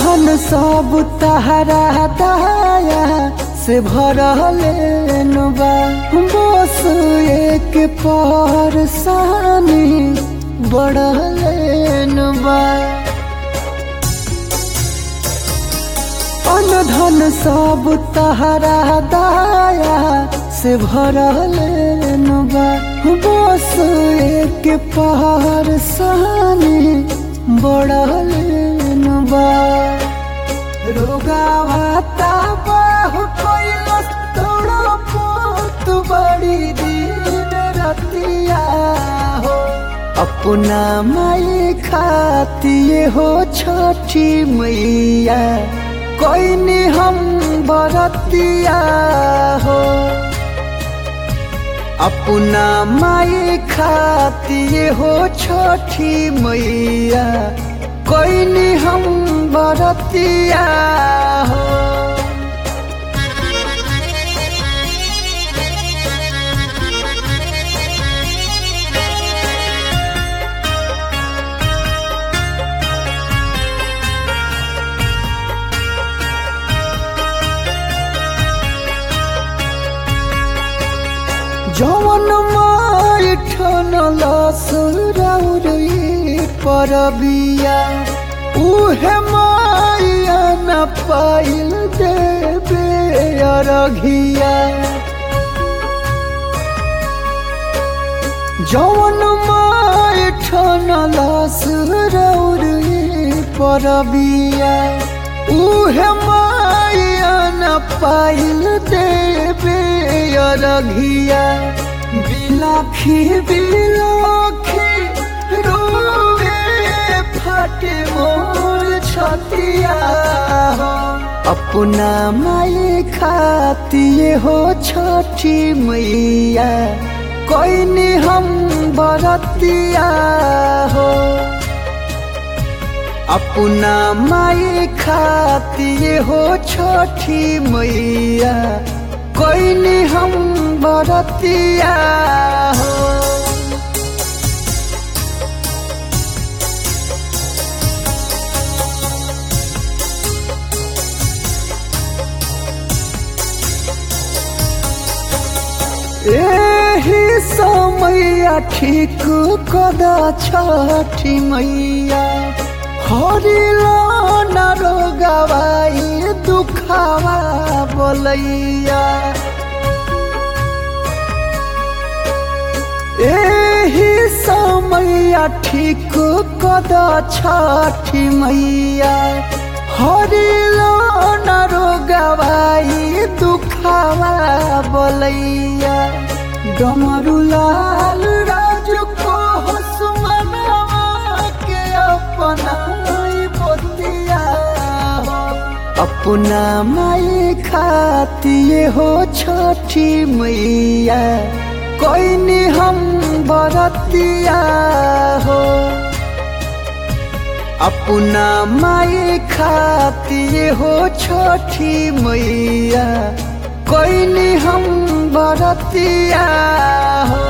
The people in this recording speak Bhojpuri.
धन सब तहरा दया से भरल बा बस एक परसानी बढ़ल बा अन धन सब तहरा दया से भरल बा बस एक परसानी बढ़ल बा रोगावाता बाहु कैलस तोड़ो पोत बड़ी दिन रतिया हो अपना माई खातिए हो छठी मैया कोई नहीं हम बरतिया हो अपना माई खातिए हो छठी मैया कोई नहीं हम बरतिया हो जवन माई ठनल सुरौरी परबिया उहे माया न पाइल देवे अरघिया जवन माई ठनल सुरौरी परबिया उहे माया न पाइल देवे अरघिया बिलाखी बिलाखी रोवे फटे मोर छतिया हो अपना माई खातिए हो छठी मैया कोई नहीं हम बरतिया हो अपना माई खातिए हो छठी मैया कोई नहीं हम बरतिया हो एही समैया ठीक कदा छठी मैया हरिलो न रोगवाई दुखावा बोलैया एही समैया ठीक कदा छठी मैया हरिलो न रोगवाई दुखावा बोलैया डमरू लाल राजू को हसुमनवा के अपना बतिया हो अपना माई खातिए हो छठी मैया कोई नहीं हम बरतिया हो अपना माई खातिए हो छठी मैया कोई नहीं हम बरतिया हो